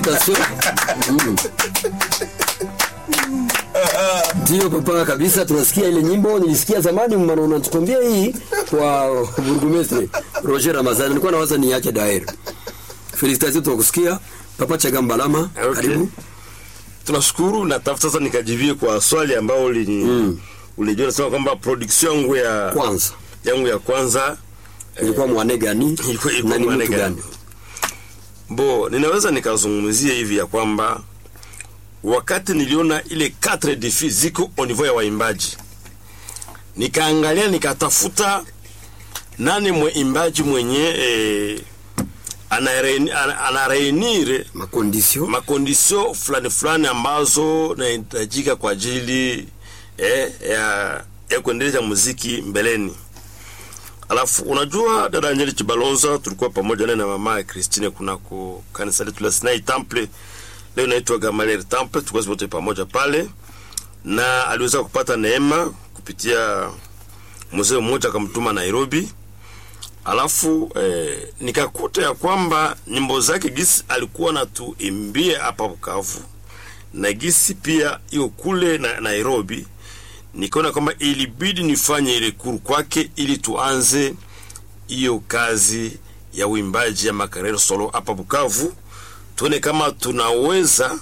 Tasio. Mm. Ndio papa kabisa, tunasikia ile nyimbo nilisikia zamani, maana unatukwambia hii kwa burgomestre Roger Ramazani, nilikuwa nawaza ni yake daire. Felicitations tunakusikia papa Chagambalama, Okay. karibu. tunashukuru na tafuta sasa nikajibie kwa swali ambao ulini mm. ulijua nasema kwamba production yangu ya Kwanza yangu ya kwanza ilikuwa mwane gani ilikuwa ilikuwa na ni maana mtu gani? gani? bo ninaweza nikazungumzia hivi ya kwamba wakati niliona ile quatre defi ziko au niveau ya waimbaji nikaangalia nikatafuta nani mwimbaji mwenye eh, anareuni- ana- anareunir Makondisio makondisio fulani fulani ambazo nahitajika kwa ajili eh, ya, ya kuendeleza muziki mbeleni. Alafu unajua dada Angeli Chibalonza tulikuwa pamoja naye na mama Christine kunako kanisa letu la Sinai Temple, leo inaitwa Gamaliel Temple, tulikuwa wote pamoja pale, na aliweza kupata neema kupitia mzee mmoja akamtuma Nairobi alafu eh, nikakuta ya kwamba nyimbo zake gisi alikuwa natuimbia hapa Bukavu na gisi pia iko kule na Nairobi, nikaona kwamba ilibidi nifanye ile kuru kwake ili tuanze hiyo kazi ya uimbaji ya makarero solo hapa Bukavu, tuone kama tunaweza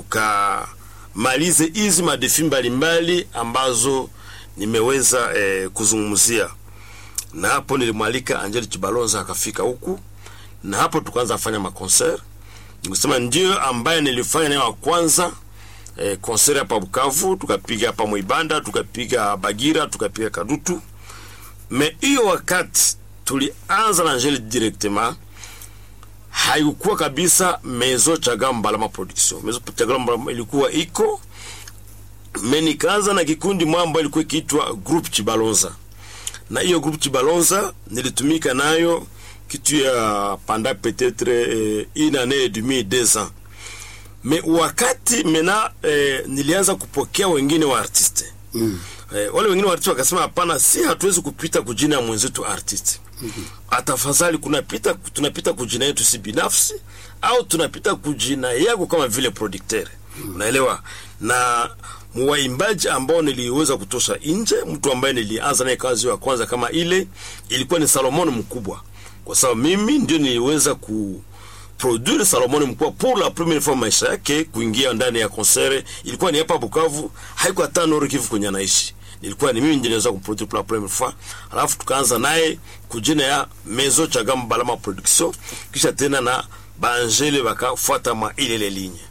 tukamalize hizi madefi mbalimbali ambazo nimeweza eh, kuzungumzia na hapo nilimwalika Angel Chibalonza akafika huku, na hapo tukaanza kufanya makonser. Nikusema ndio ambaye nilifanya naye wa kwanza eh, konser hapa Bukavu, tukapiga hapa Mwibanda, tukapiga Bagira, tukapiga Kadutu. Me hiyo wakati tulianza na Angel directement haikuwa kabisa Mezo Chagambalama production. Mezo Chagambalama ilikuwa iko me, nikaanza na kikundi mwamba ilikuwa ikiitwa Group Chibalonza na hiyo groupe Chibalonza nilitumika nayo kitu ya panda peut-être eh, une année et demie deux ans me wakati mena eh, nilianza kupokea wengine wa artiste mm. eh, wale wengine wa artiste wakasema hapana, si hatuwezi kupita kujina ya mwenzetu artiste mm-hmm. Atafadhali kunapita tunapita kujina yetu si binafsi au tunapita kujina yako kama vile producteur mm. Unaelewa na waimbaji ambao niliweza kutosha nje, mtu ambaye nilianza naye kazi ya kwanza kama ile ilikuwa ni Salomon Mkubwa, kwa sababu mimi ndio niliweza ku produire Salomon Mkubwa pour la première fois maisha yake kuingia ndani ya concert. Ilikuwa ni hapa Bukavu, haiko hata Nord Kivu kwenye anaishi, nilikuwa ni mimi ndiye niweza kumproduire pour la première fois, alafu tukaanza naye kujina ya Maison Chagam Balama Production, kisha tena na Bangele bakafuata ma ile ile ligne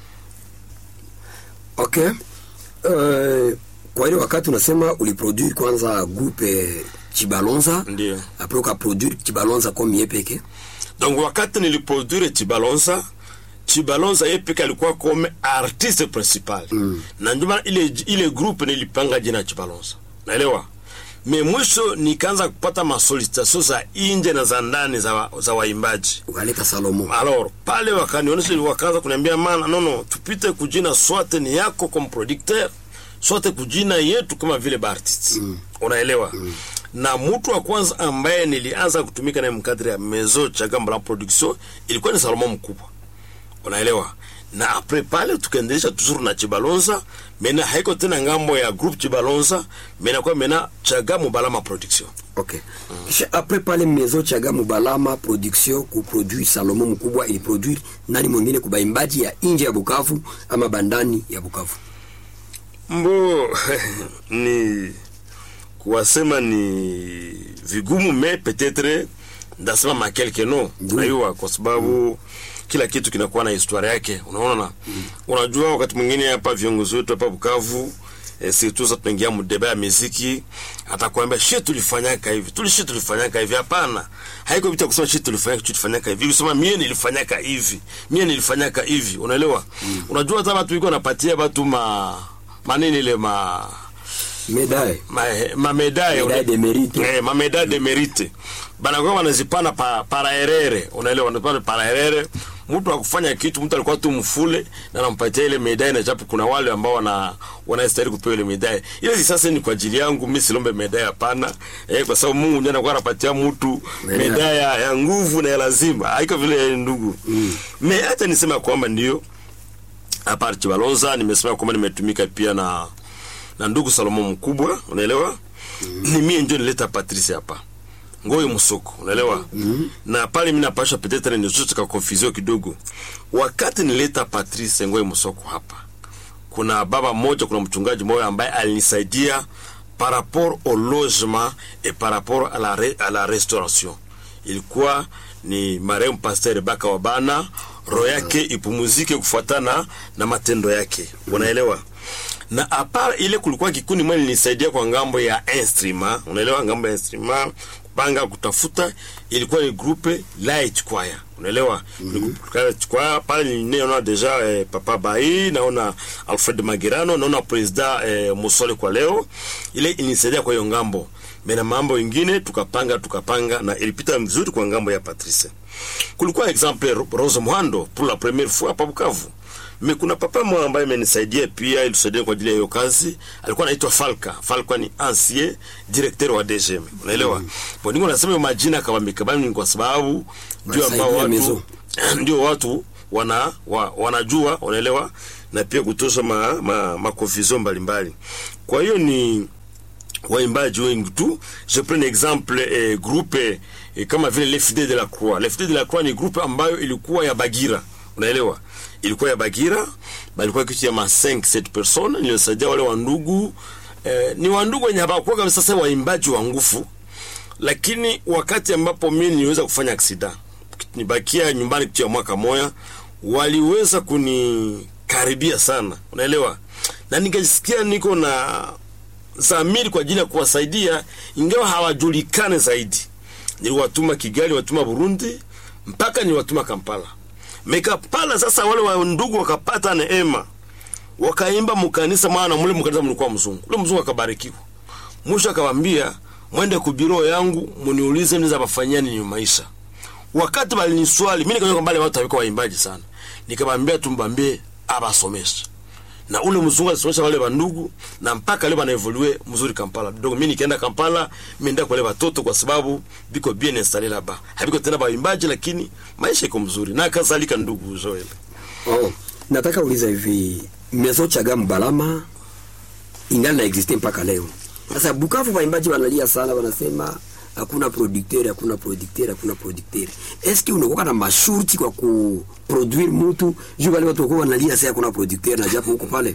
Okay. Uh, kwa ile wakati unasema uliproduire kwanza groupe Chibalonza ndio après ukaproduire Chibalonza comme yeye peke donc wakati niliproduire Chibalonza Chibalonza yeye peke alikuwa comme artiste principal mm. na ndio maana ile ile groupe nilipanga jina Chibalonza, naelewa me mwisho nikaanza kupata masolicitation za inje na za ndani za, wa- za waimbaji ukaleta Salomo. alors pale wakanionyesha, wakaanza kuniambia mana, no no, tupite kujina swate ni yako comme producteur, swate kujina yetu kama vile baartiste mm. unaelewa mm. na mtu wa kwanza ambaye nilianza kutumika naye mkadri ya Maison Chagamba la production ilikuwa ni Salomon Mkubwa, unaelewa na apres pale tukaendelesha toujours na Chibalonza mena haiko tena ngambo ya groupe Chibalonza mena kwa mena Chagamu Balama production Okay. Kisha après pale Maison Chagamu Balama production kuproduire Salomo Mkubwa iliproduire nani mwingine kubaimbaji ya nje ya Bukavu ama bandani ya Bukavu? mbo ni kuwasema ni vigumu me peut-être ndasema makelke no unajua kwa sababu kila kitu kinakuwa na historia yake unaona unajua wakati mwingine hapa viongozi wetu hapa Bukavu eh, surtout sasa tunaingia mdeba ya muziki atakwambia shi tulifanyaka hivi tulishi tulifanyaka hivi hapana haiko vitu ya kusema shi tulifanyaka tulifanyaka hivi kusema mie nilifanyaka hivi mie nilifanyaka hivi unaelewa unajua hata watu wiko napatia watu ma manini ile ma Medaille. ma, ma medaille Medaille de mérite. eh, ma medaille de mérite banakuwa wanazipana pa, para erere unaelewa wanazipana para erere mtu akufanya kitu mtu alikuwa tu mfule na anampatia ile medai na japo kuna wale ambao wana wanastahili kupewa ile medai ile si sasa ni kwa ajili yangu mimi silombe medai hapana eh, kwa sababu Mungu ndiye anakuwa anapatia mtu Medai. medai ya, ya nguvu na ya lazima haiko vile ndugu mm. me hata nisema kwamba ndio hapa Chibalonza nimesema kwamba nimetumika pia na na ndugu Salomo mkubwa unaelewa mm. ni mie ndio nileta Patrice hapa ngoyo msoko unaelewa mm. na pale mimi napasha peut-être ni juste ka confusion kidogo wakati nileta Patrice ngoyo msoko hapa kuna baba mmoja kuna mchungaji mmoja ambaye alinisaidia par rapport au logement et par rapport à la, re, à la restauration ilikuwa ni marehemu pasteur Baka Wabana roho yake ipumuzike kufuatana na matendo yake unaelewa na apart ile kulikuwa kikundi mmoja nilisaidia kwa ngambo ya instrument unaelewa ngambo ya instrument kupanga kutafuta ilikuwa ni groupe light choir unaelewa mm -hmm. choir pale ninaona deja eh, papa Bai naona Alfred Magirano naona president eh, Musole kwa leo ile inisaidia kwa hiyo ngambo mena mambo ingine tukapanga tukapanga na ilipita vizuri kwa ngambo ya Patrice kulikuwa exemple Rose Muhando pour la première fois hapa Bukavu me kuna papa mmoja ambaye amenisaidia pia ilisaidia kwa ajili ya hiyo kazi alikuwa anaitwa Falka Falka ni ancien directeur wa DGM unaelewa mm. Bon niko nasema hiyo majina kama mikabani ni kwa sababu ndio ambao Wasaidia watu ndio watu wana wa, wanajua unaelewa na pia kutosha ma, ma, ma confusion mbalimbali kwa hiyo ni waimbaji wengi tu je prends exemple eh, groupe eh, kama vile les fidèles de la croix les fidèles de la croix ni groupe ambayo ilikuwa ya Bagira unaelewa ilikuwa ya Bagira balikuwa kitu ya ma 5 7 personnes nilisaidia wale wandugu eh, ni wandugu wenye hapakuwa kabisa sasa waimbaji wa nguvu lakini wakati ambapo mimi niliweza kufanya aksida nibakia nyumbani kitu ya mwaka moya waliweza kunikaribia sana unaelewa na nikajisikia niko na zamiri kwa ajili ya kuwasaidia ingawa hawajulikane zaidi niliwatuma Kigali watuma Burundi mpaka niliwatuma Kampala mekapala sasa wale wa ndugu wakapata neema wakaimba mkanisa maana mule mkanisa mlikuwa mzungu ule mzungu akabarikiwa mwisho akawambia mwende kubiro yangu muniulize niza bafanyia nini maisha wakati baliniswali mimi nikaona kwamba wale watu walikuwa waimbaji sana nikamwambia tumbambie abasomeshe na ule mzungu alisomesha wale bandugu na mpaka leo banaevolue mzuri Kampala. Donc mimi nikaenda Kampala, mienda kwa wale watoto kwa sababu biko bien installé là-bas. Habiko tena baimbaji lakini maisha iko mzuri. Na kadhalika ndugu Joel. Oh, nataka uliza hivi Maison Chagam Balama ingali na existe mpaka leo. Sasa Bukavu waimbaji wanalia sana, wanasema hakuna producteur, hakuna producteur, hakuna producteur. Eski unakuwa na masharti kwa kuproduire mtu juu wale watu wako wanalia sasa hakuna producteur na japo huko pale.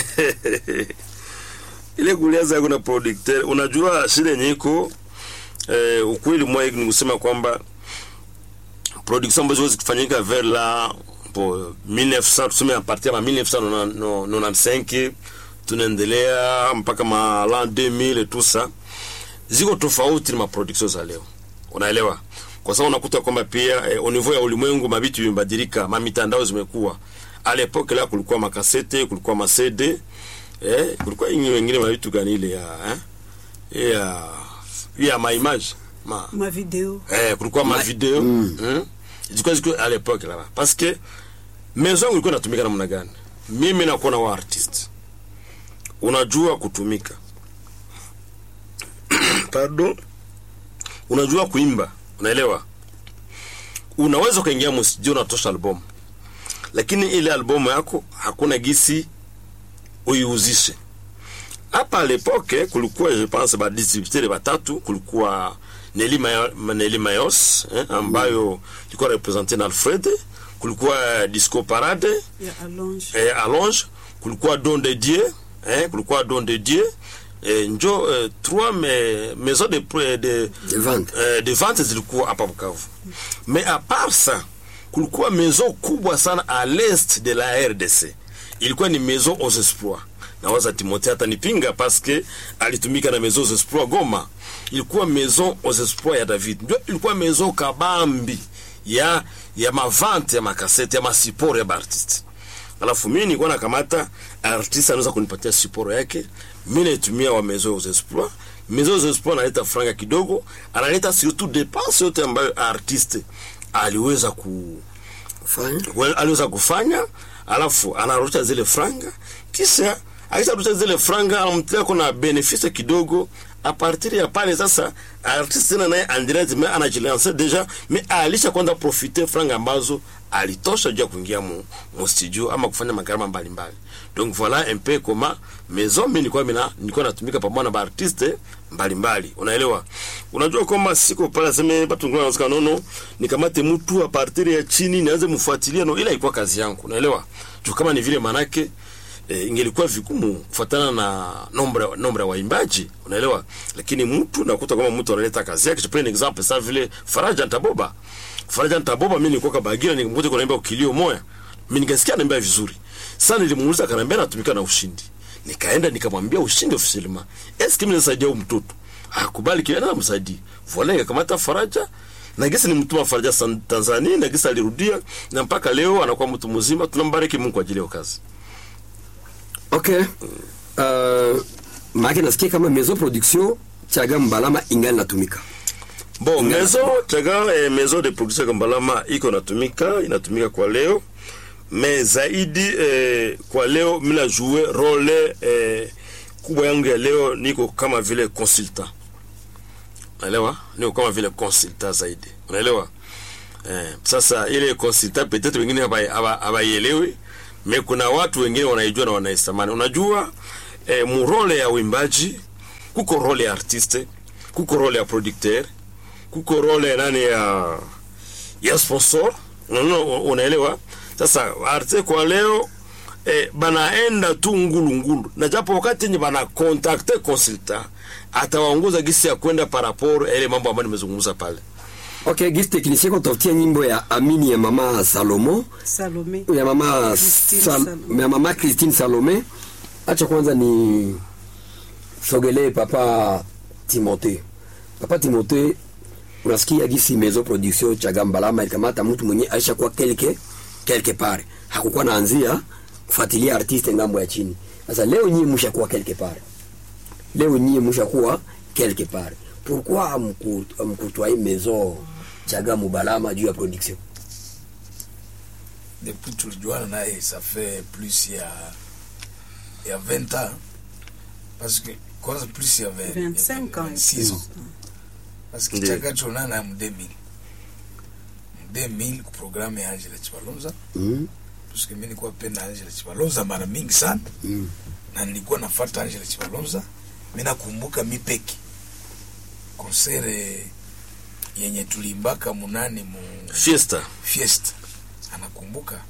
Ile kuliaza kuna producteur, unajua shida yenye iko eh, ukweli mwa ni kusema kwamba production ambazo ziwezi kufanyika vers la po 1900 tuseme a partir ya 1995 tunaendelea mpaka ma l'an 2000 et tout ça ziko tofauti na maproduction za leo unaelewa kwa sababu unakuta kwamba pia eh, au niveau ya ulimwengu mabitu vimebadilika mamitandao zimekuwa a l'époque la kulikuwa makasete kulikuwa ma CD eh kulikuwa ingine wengine mabitu gani ile ya eh ya ya ma image ma ma vidéo eh kulikuwa ma video mm. mm. zilikuwa ziko a l'époque là parce que maison ilikuwa inatumika namna gani mimi nakuwa na wa artist unajua kutumika pardon unajua kuimba unaelewa unaweza ukaingia mstudio unatosha album lakini ile albumu yako hakuna gisi uiuzishe hapa lepoke kulikuwa je pense ba distributeur batatu kulikuwa Nelly Mayo- Nelly Mayos eh, ambayo ilikuwa represente na Alfred kulikuwa Disco Parade ya allonge eh, Allonge kulikuwa Don de Dieu eh, kulikuwa Don de Dieu eh, njo eh, trois me, maisons de, de, de, De vente. eh, de vente zilikuwa hapa Bukavu mais à part ça kulikuwa maison kubwa sana à l'est de la RDC ilikuwa ni maison aux espoirs nawaza Timothée atanipinga parce que alitumika na maison aux espoirs Goma ilikuwa maison aux espoirs ya David ndio ilikuwa maison kabambi ya ya mavante ya makasete ya masiporo ya baartiste alafu mimi nilikuwa nakamata artiste anaweza kunipatia siporo yake mimi naitumia wa maison aux espoirs maison aux espoirs analeta franga kidogo analeta surtout dépense yote ambayo artiste aliweza ku kufanya well, aliweza kufanya alafu anarusha zile franga kisha akisharusha zile franga anamtia kuna benefisi kidogo a partir ya pale sasa artiste tena naye andirect me anajilanse deja me alisha kwanza profite franga ambazo alitosha juu ya kuingia mu, mu studio ama kufanya magarama mbalimbali donc voilà un peu comment maison mimi nilikuwa mina nilikuwa natumika pamoja na baartiste mbalimbali unaelewa unajua kwamba siko pale sema watu wengine wanasema nono nikamate mtu a partir ya chini nianze mfuatilia no ila ilikuwa kazi yangu unaelewa juu kama ni vile manake e, ingelikuwa vigumu kufuatana na nombre nombre ya waimbaji unaelewa lakini mtu nakuta kama mtu analeta kazi yake tupeni example sasa vile Faraja Ntaboba Faraja Ntaboba mimi nilikuwa kabagira nikamkuta kunaimba ukilio moya mimi nikasikia anaimba vizuri sasa nilimuuliza akaniambia natumika na ushindi nikaenda nikamwambia ushindi officiellement eske mimi nasaidia huyu mtoto akubali kile na msaidie vola ikakamata Faraja na gisa ni mtuma Faraja san- Tanzania na gisa alirudia na mpaka leo anakuwa mtu mzima tunambariki Mungu kwa ajili ya kazi okay uh, maake nasikia kama maison production chaga mbalama ingali natumika Bon, maison chaga eh, maison de production Kambalama iko natumika, inatumika kwa leo. Mais zaidi eh, kwa leo mina joue role eh, kubwa yangu ya leo niko kama vile consultant. Unaelewa? Niko kama vile consultant zaidi. Unaelewa? Eh, sasa ile consultant peut-être wengine haba- haba- habaielewi, mais kuna watu wengine wanaijua na wanaisamani. Unajua eh, mu role ya uimbaji kuko role ya artiste, kuko role ya producteur, kuko role nani ya ya sponsor unaona unaelewa sasa arte kwa leo eh, banaenda tu ngulu ngulu na japo wakati yenye bana contacte consultant atawaongoza gisi ya kwenda par rapport ya ile mambo ambayo nimezungumza pale okay gisi technicien kotafutia nyimbo ya amini ya mama salomo Salome. ya mama Christine Sal, Salome. ya mama Christine Salome acha kwanza ni sogelee papa Timote papa Timote unasikia gisi maison production chaga mbalama ilikamata mtu mwenye aisha kwa quelque quelque part hakukuwa naanzia kufuatilia artiste ngambo ya chini sasa leo nyie mshakuwa quelque part leo nyie mshakuwa quelque part pourquoi mku- mkutwai maison chaga mubalama juu ya production depuis tulijuana naye ça fait plus ya ya 20 ans parce que kwanza plus ya 20 25 ans. 26 ans parce que Ndiyo. chaka tuonana mu 2000 mu 2000 ku programme ya Angela Chibalonza mm? parce que mimi nilikuwa penda Angela Chibalonza mara mingi sana Mm. na nilikuwa nafuata Angela Chibalonza mimi nakumbuka mipeki konsere yenye tulimbaka munane mu fiesta fiesta anakumbuka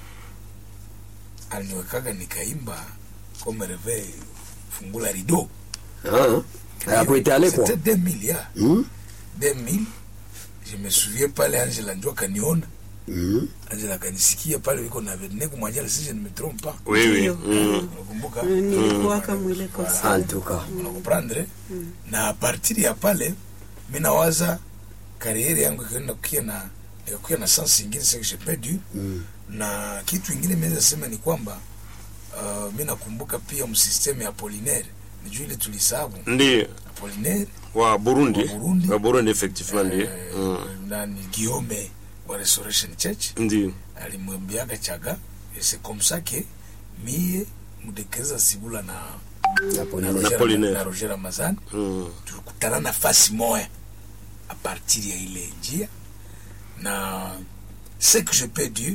aliniwekaga nikaimba comme reveil fungula rido ah hayakuitale kwa c'était 2000 ya mm? 2000 je me souviens pale Angela ndio akaniona Mm. Angela akanisikia pale wiko na Vedne kumwajala si je ne me trompe pas oui oui Ndiyo. mm. unakumbuka nilikuwa kama ile kosa en tout cas unakuprendre na partir ya pale mimi nawaza kariere yangu ikaenda kukia na ikakuya na sens ingine c'est que j'ai perdu Mm. na kitu ingine naweza sema ni kwamba uh, mi nakumbuka pia msisteme ya Apollinaire ni juu ile tulisabu ndiyo Apollinaire wa Burundi Wa Burundi. wa Burundi effectivement ndiyo eh, mm. na ni Guillaume wa Restoration Church ndiyo alimwambiaga chaga et c'est comme ça que mie mudekeza Sibula na na Apollinaire. Roger, Apollinaire. na Roger Ramazani mm. tulikutana nafasi moya a partir ya ile njia na ce que je peux dire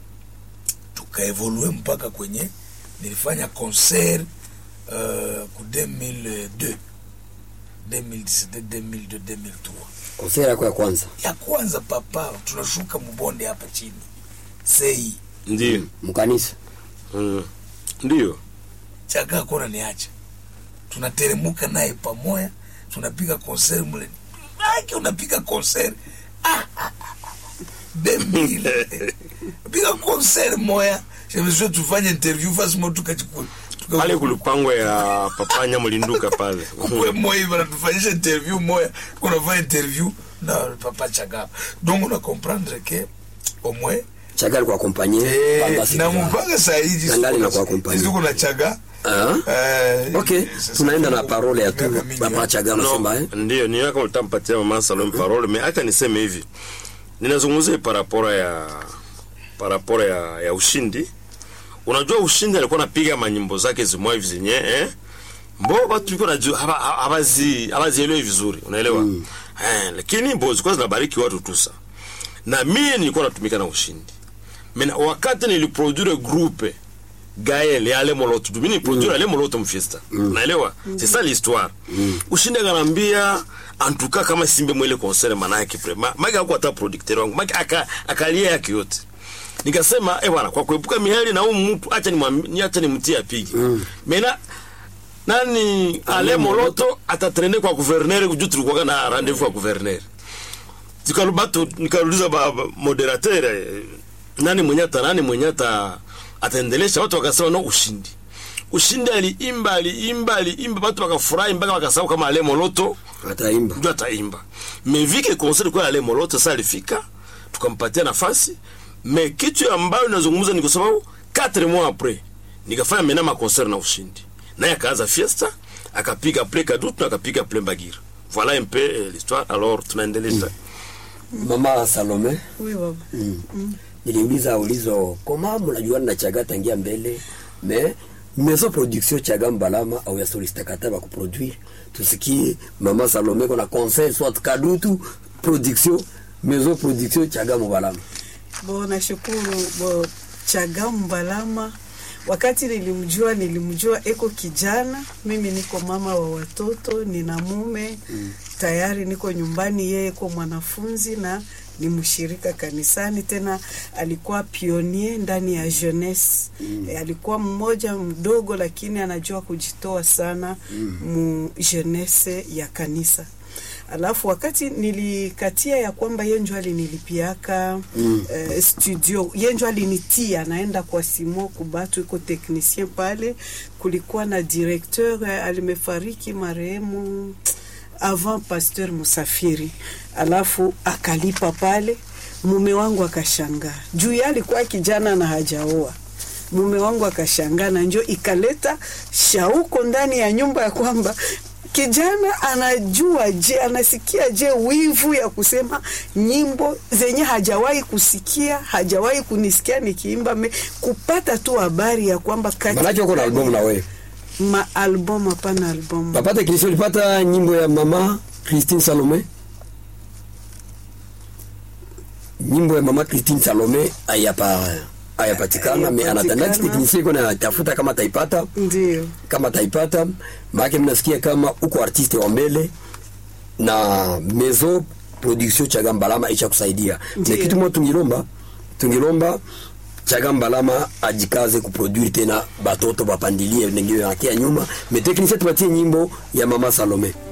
tukaevolue mpaka kwenye nilifanya concert uh, ku 2002 2017 2002 2003 konsera yako ya kwanza ya kwanza papa tunashuka mbonde hapa chini sei ndiyo mkanisa mm. ndiyo chagaa kona niacha tunateremuka naye pamoja tunapiga concert mule ake unapiga concert Ah, ah, ah, ah. 2000 piga concert moya shemesio tufanye interview fasi mo tukachukua pale kulipangwa ya papanya mlinduka pale kukwe moya hivi anatufanyisha interview moya kunafanya interview na papa chagaa donc una comprendre que au moins chaga alikuwa akompanye eh, na mpaka saa hizi Ngali na kwa compagnie. tuko na chagaa Ah? Eh, okay sasa tunaenda na tuko- parole ya tu miaka mingi, papa eh. chaga No, unasema eh ndiyo ni kama utampatia mama Salome parole mais acha niseme hivi ninazungumzia par rapport ya par rapport ya, ya ushindi unajua ushindi alikuwa napiga manyimbo zake zimwa hivi zenye eh? mbo watu iko najua haba- habazi habazielewi vizuri unaelewa mm. eh, lakini mbo zilikuwa zinabariki watu tu sa na mie nilikuwa natumika na ushindi mena wakati niliproduire groupe gael ya ale moloto mimi niliproduire ale moloto mfiesta unaelewa c'est ça l'histoire ushindi akanambia en tout cas kama simbe mwele concert manake vraiment maki hakuwa hata producteur wangu maki aka akalia yake yote nikasema eh bwana kwa kuepuka mihali na huyu mtu acha ni ni acha nimtie apige mena nani ale moloto atatrene kwa gouverneur juu tulikuwa na rendez-vous kwa gouverneur zikalubato nikauliza ba, ba moderateur eh, nani mwenye ata nani mwenye ata ataendelesha watu wakasema no ushindi ushindi aliimba aliimba aliimba watu wakafurahi mpaka wakasahau kama ale moloto ataimba ndio ataimba mevike concert kwa ale moloto sasa alifika tukampatia nafasi me kitu ambayo nazungumza ni kwa sababu 4 mois après nikafanya mena ma concert na ushindi naye akaanza fiesta akapiga play kadutu na akapiga play bagira voilà un peu euh, l'histoire alors tunaendeleza mama salome Oui, baba. niliuliza ulizo koma mnajuana na chaga tangia mbele me meso production chaga mbalama au ya solistakata ba kuproduire tusikie mama salome kona conseil soit kadutu production meso production chaga mbalama Bo, nashukuru bo Chaga Mbalama. Wakati nilimjua nilimjua eko kijana, mimi niko mama wa watoto, nina mume tayari, niko nyumbani, yeye ko mwanafunzi na ni mshirika kanisani, tena alikuwa pionier ndani ya jeunesse e, alikuwa mmoja mdogo, lakini anajua kujitoa sana mu jeunesse ya kanisa alafu wakati nilikatia ya kwamba yenjo alinilipiaka mm. eh, studio yenjo alinitia naenda kwa Simo Kubatu iko technicien pale, kulikuwa na directeur eh, alimefariki marehemu avant Pasteur Musafiri, alafu akalipa pale, mume wangu akashangaa juu yeye alikuwa kijana na hajaoa mume wangu akashangaa na njo ikaleta shauko ndani ya nyumba ya kwamba kijana anajua je, anasikia je wivu ya kusema nyimbo zenye hajawahi kusikia, hajawahi kunisikia nikiimba, me kupata tu habari ya kwamba kati manake uko na album na wewe ma album hapana album papata kilisho ulipata nyimbo ya mama Christine Salome nyimbo ya mama Christine Salome ayapa ayapatikana me Hayapatikana. anatandaki technicien iko na tafuta kama taipata ndio kama taipata maake mnasikia kama uko artiste wa mbele na mezo production chaga mbalama icha kusaidia na Ndiyo. kitu moja tungilomba tungilomba chaga mbalama ajikaze kuproduire tena batoto bapandilie ndengine nakia nyuma me technicien tupatie nyimbo ya mama Salome